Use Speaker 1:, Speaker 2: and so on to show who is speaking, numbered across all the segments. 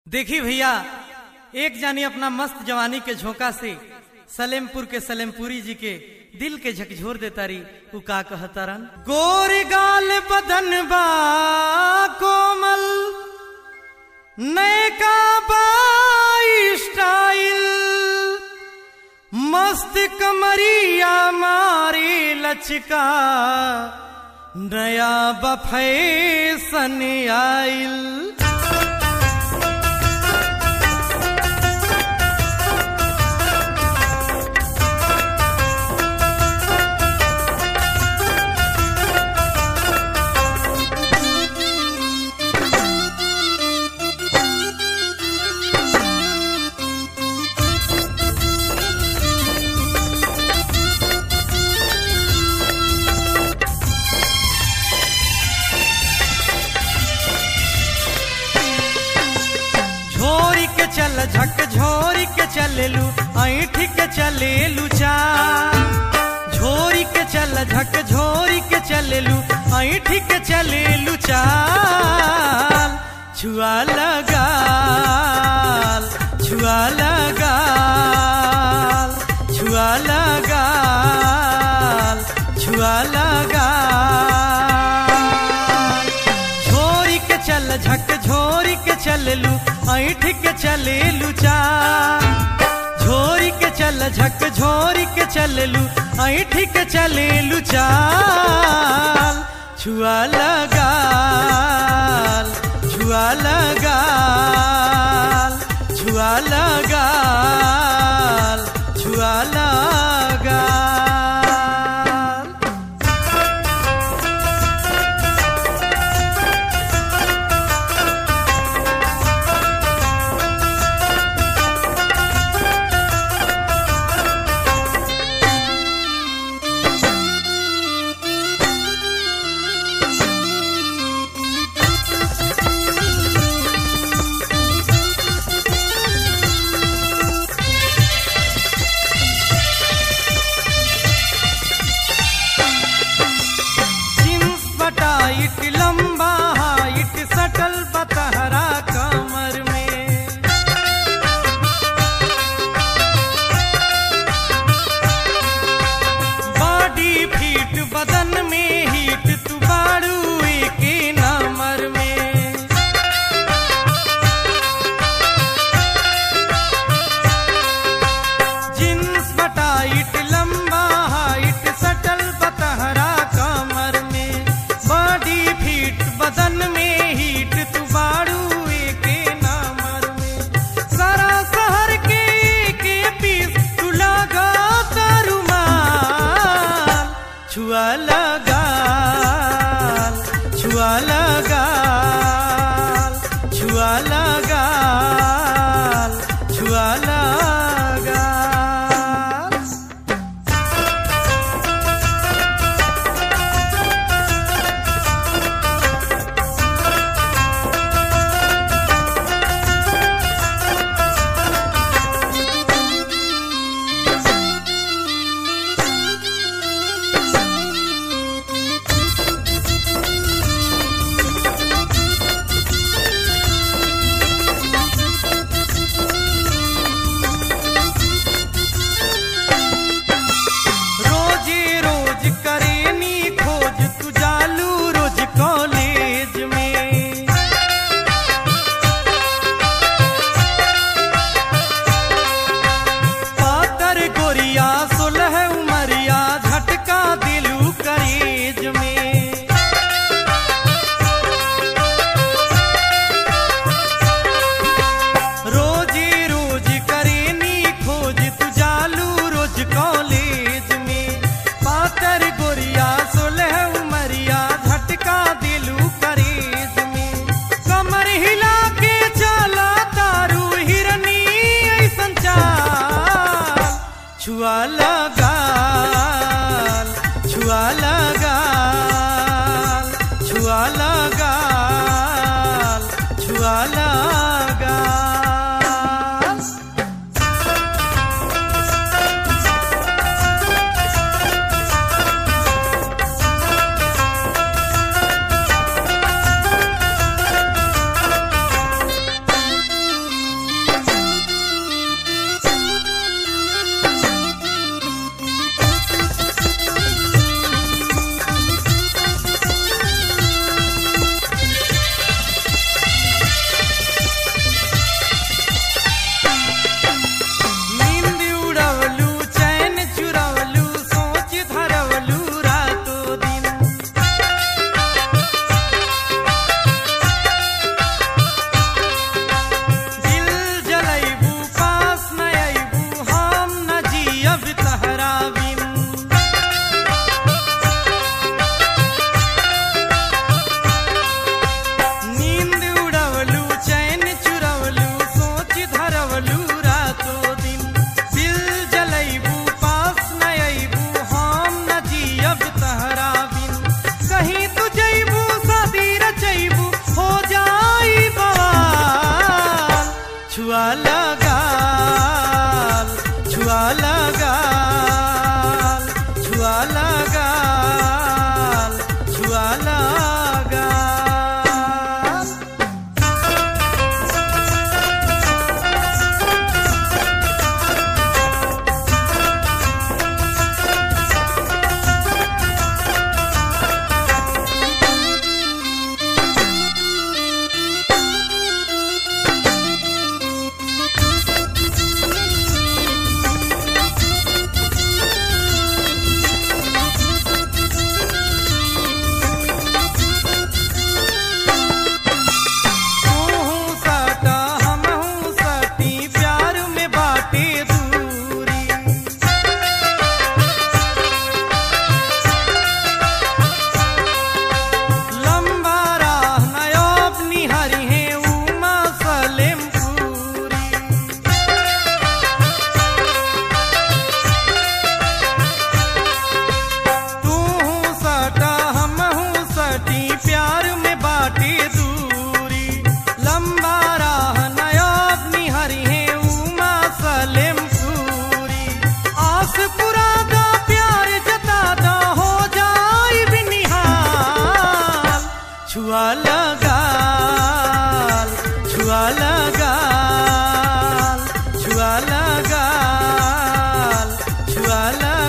Speaker 1: देखी भैया एक जानी अपना मस्त जवानी के झोंका से सलेमपुर के सलेमपुरी जी के दिल के झकझोर देता रही उ का कहतारन गोर गाल बदन बा कोमल नैका बाई स्टाइल मस्त कमरिया मारी लचका नया बफैसन आइल झोरी के चल झक झोरी के चलेलू ऐठ के चलेलू चा झोरी के चल झक झोरी के चलेलू ऐठ के चलेलू चाल छुआ लगाल छुआ लगाल छुआ लगाल छुआ लगाल झोरी के चल झक झोरी के चललू ऐठ के चलेलू चा झोरी के चल झक झोरी के चललू ऐठ के चलेलू चाल छुआ लगाल छुआ लगाल छुआ लगाल छुआ लगाल जींस बटाइट लंबा हाइट सटल बतहरा कमर में बॉडी फीट बदन में हीट तू बाड़ू के नमर में जींस बटाइट लंबा हाइट सटल बतहरा कमर में बॉडी फीट बदन में हीट तू बाड़ू के नमर में सारा शहर के के पीस तू लगा तरुमाल छुआ लगाल छुआ लगाल छुआ लगाल छुआ लगाल छुआ लगाल छुआ लगाल छुआ लगाल छुआ लगाल तूहू सटा हमहू सटी प्यार में बाटे दूरी लंबा राह नयाब निहरी है उमा सलेम पूरी तूहू सटा हमहू सटी प्यार में बाटे दूरी लंबा राह नयाब निहरी है उमा सलेम पूरी आस पुरादा प्यार जतादा हो जाई भी निहाल छुआ लगाल छुआ लगाल छुआ लगाल छुआ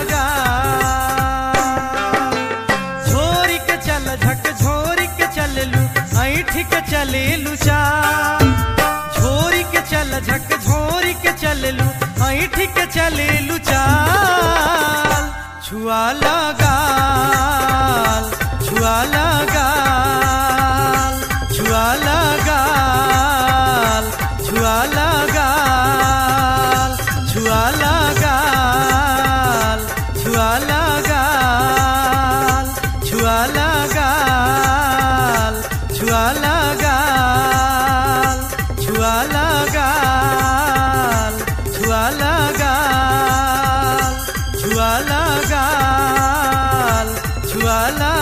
Speaker 1: लगाल झोरी के चल झक झोरी के चल लू ऐठ के चले लू चाल झोरी के चल झक झोरी के चल लू ऐठ के चले लू चाल छुआ लगाल छुआ लगाल छुआ लगाल छुआ लगाल छुआ लगाल छुआ लगाल छुआ लगाल छुआ लगाल छुआ लगाल छुआ लगाल छुआ लगाल छुआ लगाल